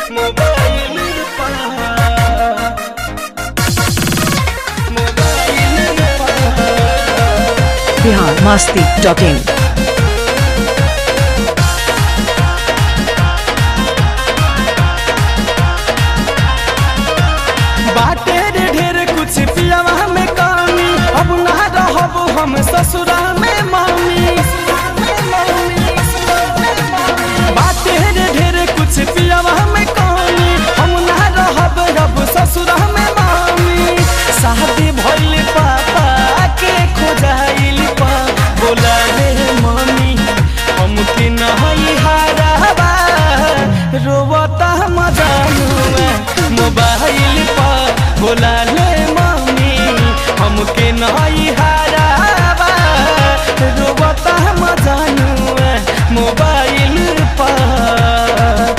mobile पर mobile पर बिहार मस्ती dot in बाटे रे ढेर कुछ पियावा में कमी अब ना रहब हम ससुरा में मम्मी बाटे रे ढेर कुछ पियावा में कमी हम ना रहब अब ससुरा में मम्मी शादी भइल पापा के खोजाइल पा बोला रे मम्मी हमके नहीं हाराबा रोवता मजानुआ मोबाइल पर बोला ले मम्मी हमके नहीं हाराबा रोवता मजानुआ मोबाइल पर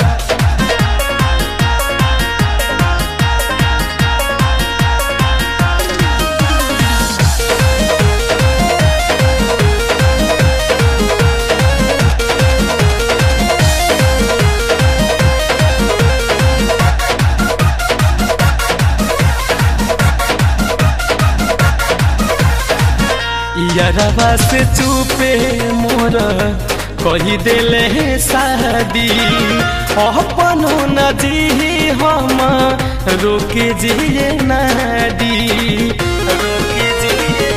यारवा से चुपे मोर कही देले शादी अपनो न जी हम रोके जिए नाडी रोके जिए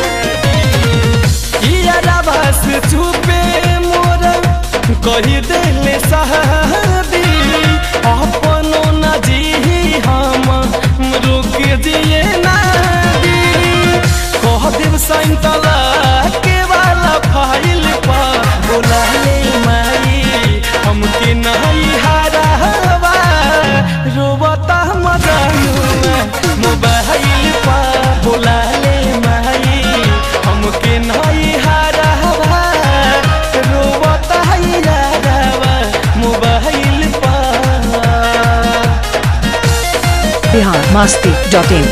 नाडी यारवा से चुपे मोर कही देले शादी अपनो न जी हम रोके जिए नाडी कह देव सैतला के वाला फाइल पा बोला ले माई हमके नहीं हारावा रोबता मजानुआ मोबाइल पा बोला ले माई हमके नहीं हारावा रोबता यारावा मोबाइल पा बिहार मस्ती डॉट इन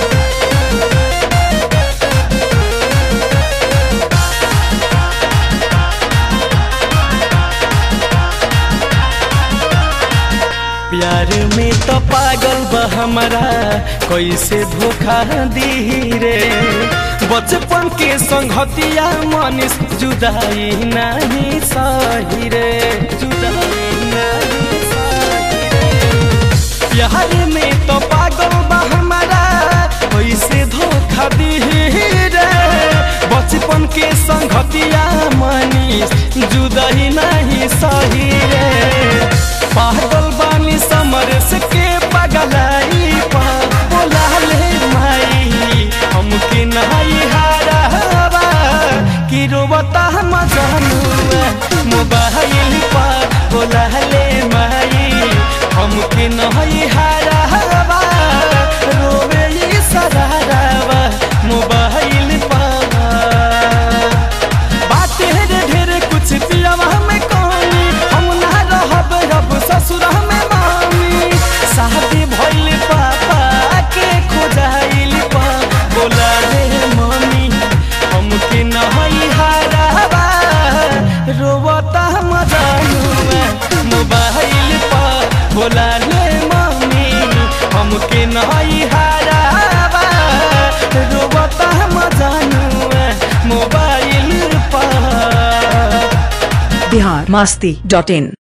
प्यार में तो पागल बा हमारा कैसे धोखा दी रे बचपन के संगतिया मनीष जुदाई नहीं सही रे जुदाई नहीं सही रे प्यार में तो पागल बा हमारा कैसे धोखा दी रे बचपन के संगतिया मनीष जुदाई नहीं सही रे पागल बानी समरस के पगलाई पा बोला ले माई हमके नहीं हाराबा कि रोबता मजानुआ मोबाइल पा बोला ले माई हमके नहीं हाराबा रोवे ई सराराबा मोबाइल पा बाटे रे ढेर कुछ पियावा में कमी हम ना रहब अब ससुरा में मामी शादी भइल पापा के खोजाइल पा बोला रे मम्मी हमके नहीं हाराबा रोवता मजानुआ मोबाइल पा बोला ले मम्मी हमके नहीं हाराबा रोवता मजानुआ मोबाइल पर बिहार मस्ती डॉट इन